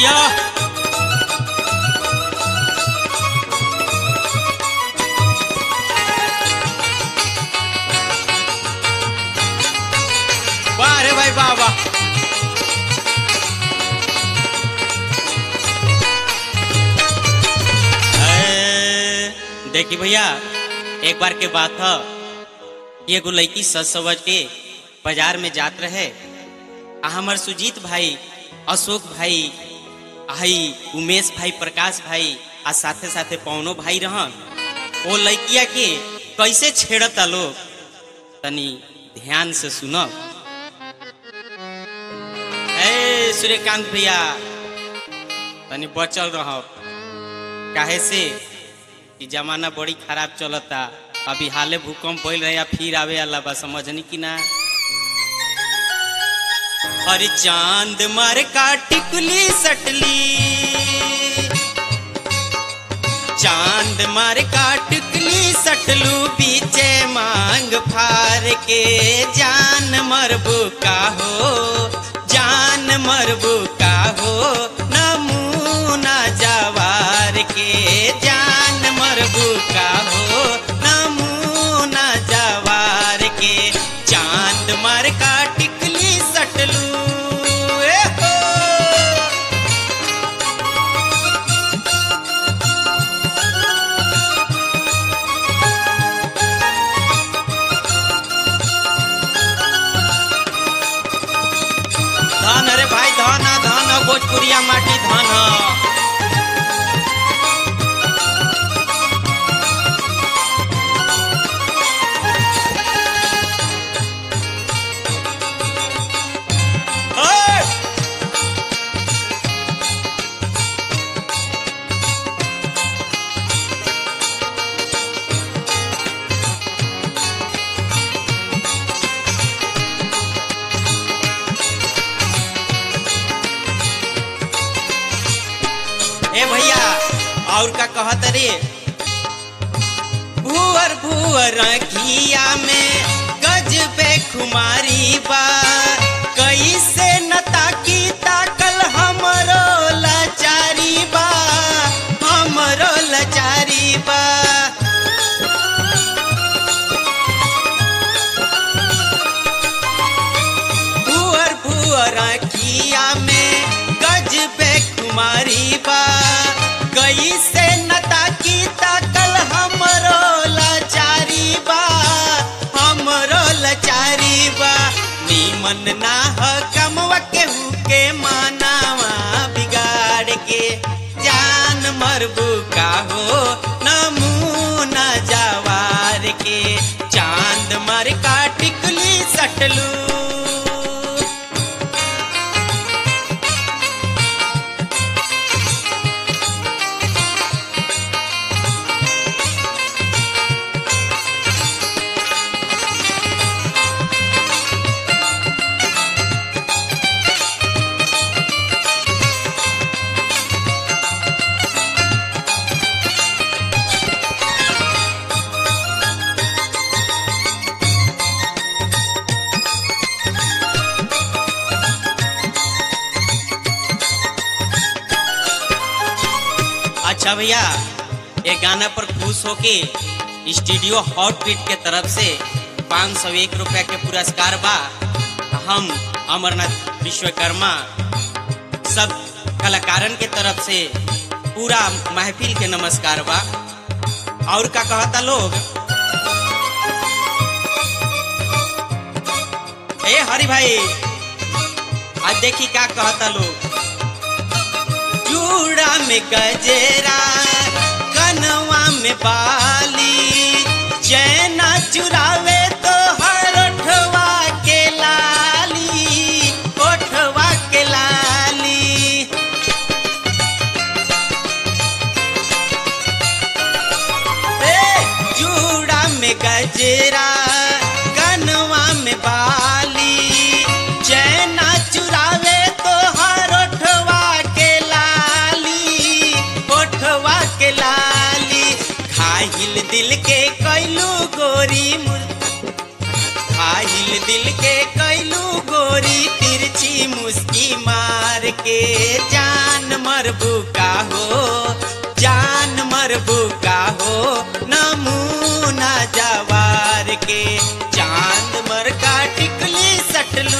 जिया वाह रे भाई वाह वाह ए, देखी भैया एक बार के बात है कि एगो लड़की सज सवज के बाजार में जात रहे आ हमर सुजीत भाई अशोक भाई आई उमेश भाई प्रकाश भाई आ साथे साथे पवनो भाई रहन वो लड़किया के कैसे छेड़ता लोग तनी ध्यान से सुनो ए सूर्यकांत भैया तनी बचल रहो काहे से कि जमाना बड़ी खराब चलता अभी हाले भूकंप भइल रहे या फिर आवे वाला बा समझनी कि ना अरे चांद मार का टिकली सटली चांद मार का टिकली सटलू बीचे मांग फार के जान मरबू का हो जान मरबू का हो नमूना जवार के जान मरबू का हो नमूना जवार के चांद मार का टिकली सटलू ए हो धन अरे भाई धन आ, धन आ, भोजपुरिया माटी धन आ। ओए! ए भैया और का कहत रे भूअर भूअर घिया में गज पे खुमारी बा कैसे न ताकी ताकल हमरो लाचारी बा हमरो लाचारी बा भूअर भूअर किया में गज पे कुमारी बा कैसे नता की ताकल हमरो लाचारी बा हमरो लाचारी बा नीमन ना ह कमवा केहू के मानावा बिगाड़ के जान मरबू का हो नमूना जवार के चांद मर का टिकली सटलू अच्छा भैया ये गाना पर खुश होके स्टूडियो हॉट बीट के तरफ से पाँच सौ एक रुपया के पुरस्कार बा हम अमरनाथ विश्वकर्मा सब कलाकारन के तरफ से पूरा महफिल के नमस्कार बा और का कहता लोग ए हरि भाई आज देखी का कहता लोग चूड़ा में गजेरा कनवा में बाली चैना चुरावे तो हर ओठवा के लाली ओठवा के लाली ए चूड़ा में गजेरा कनवा में बाली चैना चुरावे तो हर ओठवा के लाली ओठवा के लाली खाहिल दिल के कैलू गोरी मुर दिल के कैलू गोरी तिरछी मुस्की मार के जान मरबू का हो जान मरबू का हो नमूना जवार के चांद मर का टिकली सटलू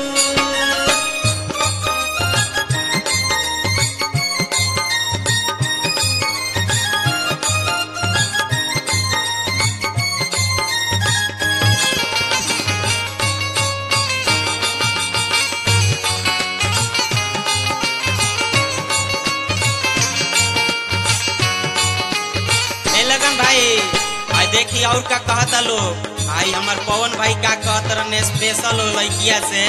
ए लगन भाई आई देखी और का कहता लोग आई हमर पवन भाई का कहत रहने स्पेशल हो लड़किया से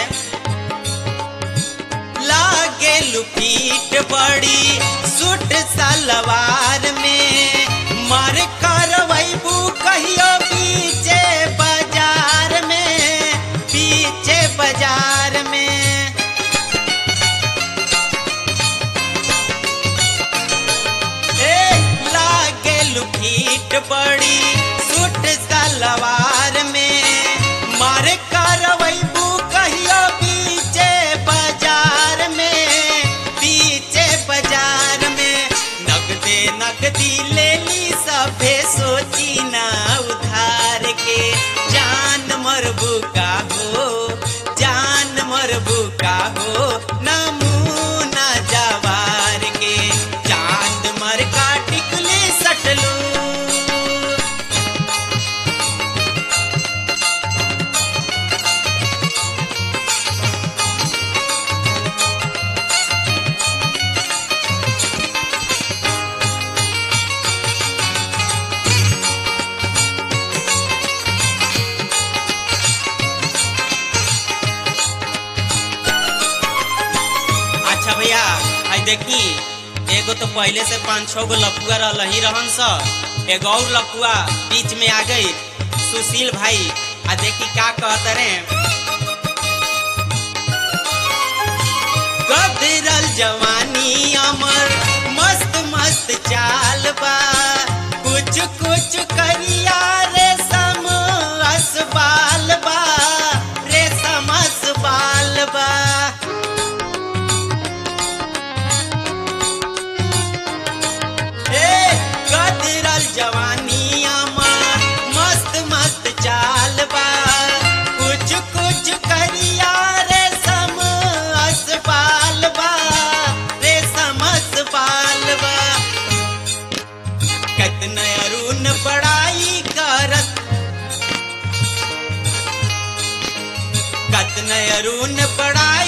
लागे लुपीट बड़ी सूट सलवार में मार करवैबू कहियो पीछे बाजार में पीछे बाजार में ए लागे लुकीट बड़ी सूट सलवार में मार करवैबू कहियो पीछे बाजार में पीछे बाजार में नगदे नगदी ले ली सभे सोची ना उधार के जान मरबू का हो जान मरबू का हो नमूना जवार के चांद मर का टिकली सटलू अच्छा भैया आई देखी एगो तो पहले से पाँच छह गो लपुआ रह ही रहन स एगो और लपुआ बीच में आ गई सुशील भाई आ देखी का कहत रे गदरल जवानी अमर मस्त मस्त चाल बा कुछ कुछ करिया रेशम असबाल बा रेशम असबाल बा ए गदरल जवानी अमर मस्त मस्त चाल बा कुछ कुछ करिया रेशम असबाल बा रेशम असबाल बा कतना अरुण बड़ाई करत कतना अरुण बड़ाई